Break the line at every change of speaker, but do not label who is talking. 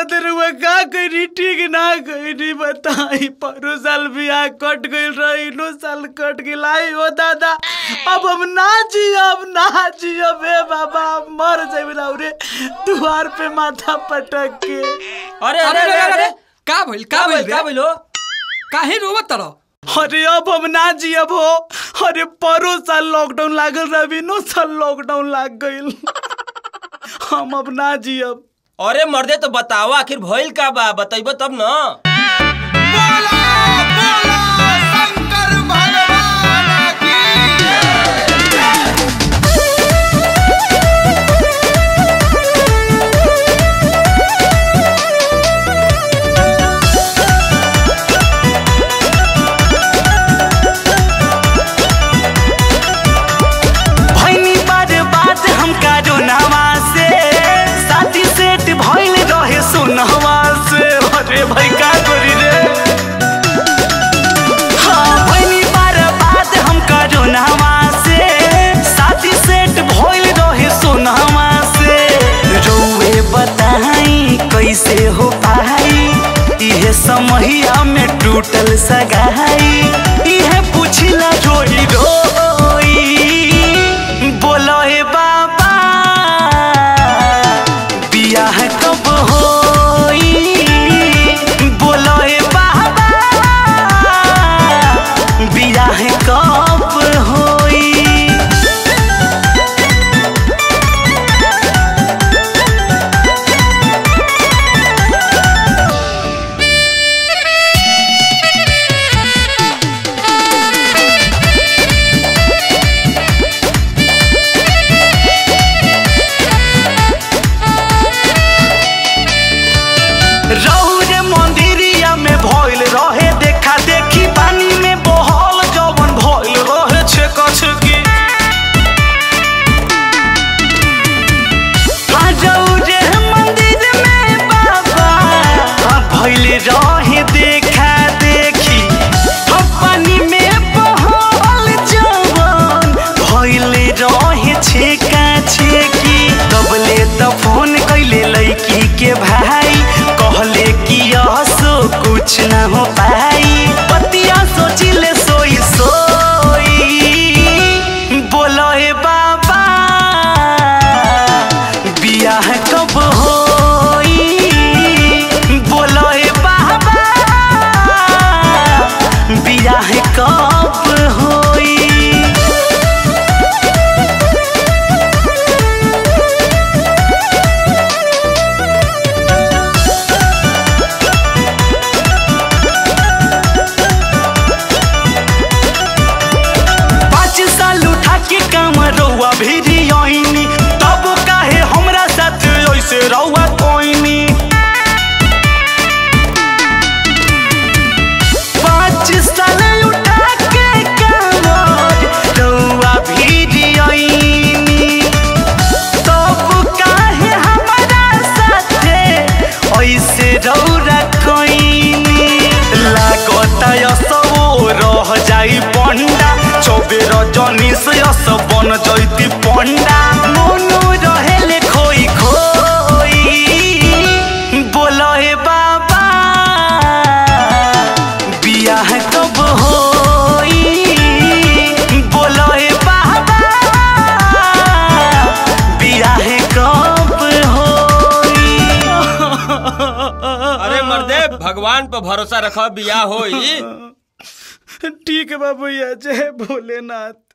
खातिर हुआ का करी ठीक ना करी बताई परो साल बियाह कट गइल रही नो साल कट गइल आई हो दादा अब हम ना जियब ना जियब ए बाबा हम मर जाइब रे दुआर पे माथा पटक के
अरे अरे अरे अरे
का भइल का भइल
का भइल हो
काहे रोवत तरह
अरे अब हम ना जियब हो अरे परो साल लॉकडाउन लागल रही नो साल लॉकडाउन लाग गइल हम अब ना जियब
अरे मर्दे तो बताओ आखिर भइल का बा बताइबो तब न
भैनी बार बात हम कारोनावा से साथी सेट भइल रहे सोनहवा से अरे भाई का करी रे हाँ भैनी बार बात हम कारोनावा से साथी सेट भइल रहे सोनहवा से रउए बताई कैसे हो पाई इहे समहिया में टूटल सगाई इहे पुछला रोई रोई बोलो हे बाबा बियाह कब होई बोलो हे बाबा बियाह कब होई रौरे मंदिरिया में भइल रहे देखा देखी पानी में बहल जवन भइल रहे छेक छेकी हाँ रौरे मंदिर में बाबा हाँ भइल रहे देखा देखी हाँ पानी में बहल जवन भइल रहे छेका छेकी तबले त फोन कैले लैकी के भाई कहले कि असो कुछ न हो पाई पतिया सोचिले सोई सोई बोलो हे बाबा बियाह कब होई बोलो हे बाबा बियाह कब होई पाँच साल उठा के काम रउआ भी आईनी तब काहे हमरा साथ ऐसे रउआ कोईनी पाँच साल उठा के काम रउआ भी आईनी तब काहे हमरा साथे ऐसे रौरा कोईनी लागता यसो रह जाई पंडा चौबे रजनी से यस बन जैती पंडा मोनू रहेले खोई खोई बोलो हे बाबा बियाह कब होई बोलो हे बाबा बियाह कब होई
अरे मर्दे भगवान पर भरोसा रखो बियाह होई
ठीक है बाबू जय भोलेनाथ